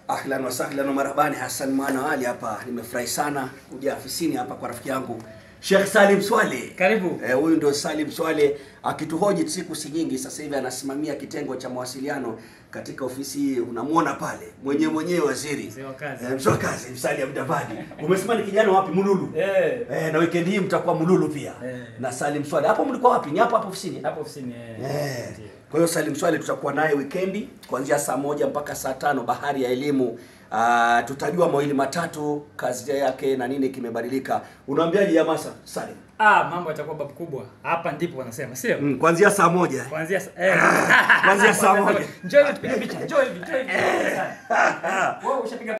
Ahlan wa sahlan wa marhabani, Hassan Mwana Ali hapa. Nimefurahi sana kuja afisini hapa kwa rafiki yangu Sheikh Salim Swale. Karibu. Eh, huyu ndio Salim Swale akituhoji siku si nyingi sasa hivi, anasimamia kitengo cha mawasiliano katika ofisi hii. Unamwona pale mwenyewe mwenyewe waziri Mzee wa kazi. eh, mzee wa kazi Msali Abdabadi. Umesema ni kijana wapi? Mululu. Eh. Eh, na weekend hii mtakuwa Mululu pia Eh. na Salim Swale. Hapo mlikuwa wapi? Ni hapo hapo ofisini? Hapo ofisini eh. Eh. Ndio. Kwa hiyo Salim Swale tutakuwa naye wikendi kuanzia saa moja mpaka saa tano bahari ya elimu. Uh, tutajua mawili matatu kazi yake na nini kimebadilika. Unaambiaje jamaa sa- Salim? Ah, mambo yatakuwa babu kubwa. Hapa ndipo wanasema, sio? Mm, kuanzia saa moja. Kuanzia sa- eh. Kuanzia saa moja. Njoo hivi tupige picha. Njoo hivi, njoo hivi. Wewe ushapiga